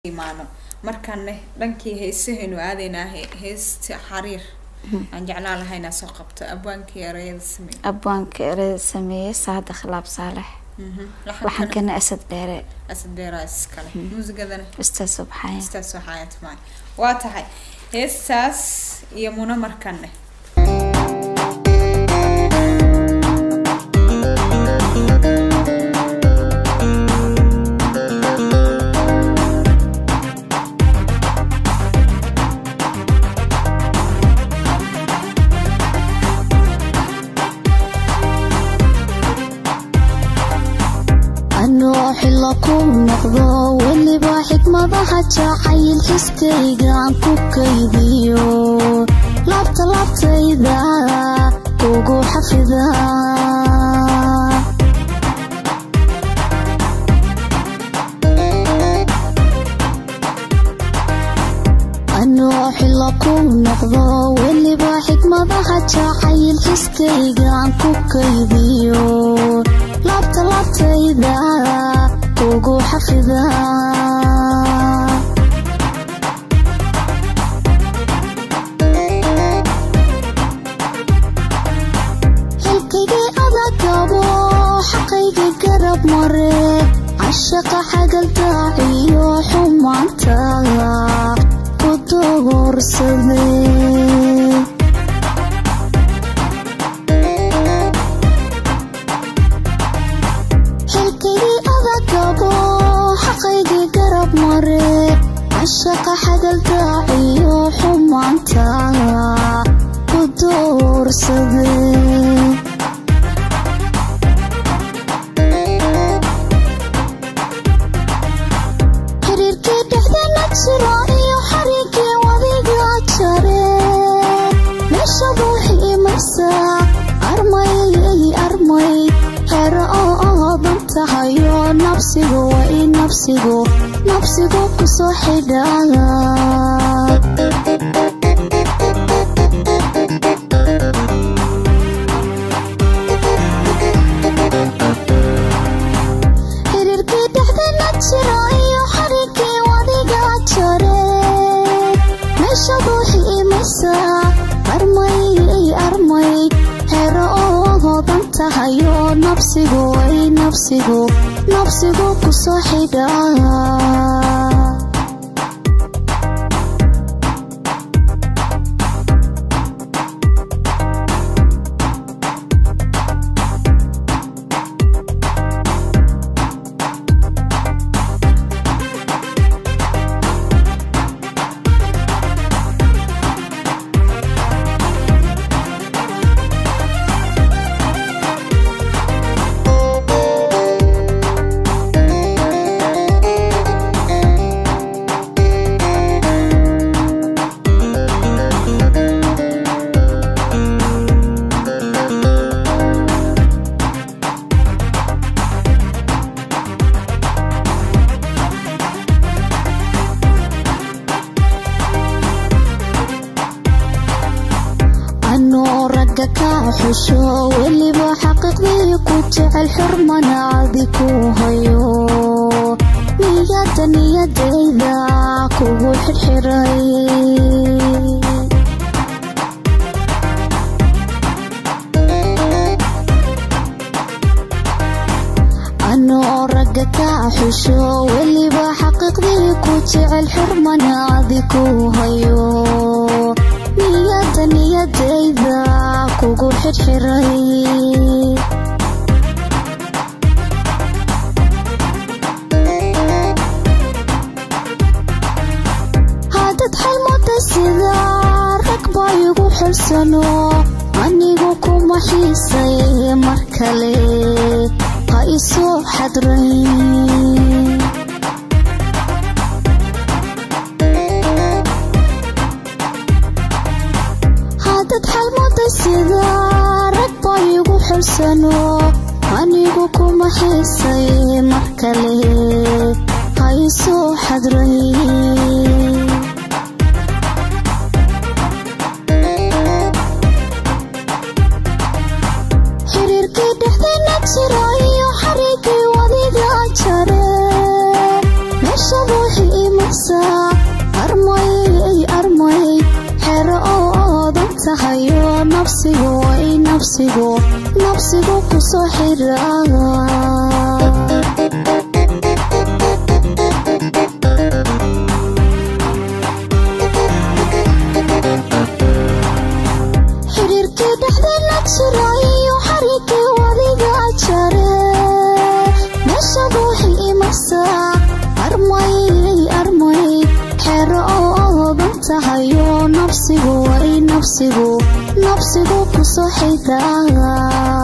imaano markaane dhankii heesahaynu aadaynaa he- heesta xariir aan jeclaan lahaa inaa soo qabto abwaankii erayada samey abwaanka ereyada sameeyey saada khilaab saalex laxankana waxankana asad dheere asad beeraa iskale muusigadana ustaad subxaaya heestaas waxaa tumaan waa tahay heestaas iyo muna markane anoo xilo ku noqdo weliba xikmadaha jacayl xiskaygaan ku kaydiyo laabta laabtayda kugu xafida anoo xilo ku noqdo weliba xikmadaha jacayl xiskaygaan ku kaydiyo laabta laabtayda kugu xafida xilkaygii adagabo xaqaygii garab mare cashaqa xagaldaaciyo xumaanta ku doorsaday xilkaygii adagabo xaqaygii garab mare cashaqa xagaldaaciyo xumaanta ku doorsaday xiriirkii dhexdeena jiro iyo xariigii wadiga jare meesha buuxi imaysa armay armay xero oo oodan tahayo nabsigu waa i nabsigu nabsigu kusoo xidhaa xiriirkii dhexdeena jiro iyo xariigii wadiga jare meesha buuxi imaysa armay armay xero oo hoodan tahayo nabsigu way nabsigu nabsigu kusoo xidhaa anoo ragga ka xusho weliba xaqiiqdii ku jecel xurmana adi ku hayo niyada niyadayda kugu xirxiray anoo ragga ka xusho weliba xaqiiqdii ku jecel xurmana adi ku hayo niyada niyadayda kugu xirxiray hadad xalmada sida rag baa igu xulsano anigu kuma xiisay mar kale ha isoo xadrayn hadad xalmada sida rag baa igu xulsano anigu kuma xiisay mar kale ha isoo xadrayn xiriirkii dhexdeena jiro iyo xariigii wadiga jare meesha buuxi imas nafsigu way nafsigu nafsigu kusoo xira xiriirkii dhexdeena jira iyo xariikii wadiga jare meesha ruuxii imarsaa armayay armay xero oo oodan tahayo nafsigu way nafsigu nafsigu kusoo xidhaa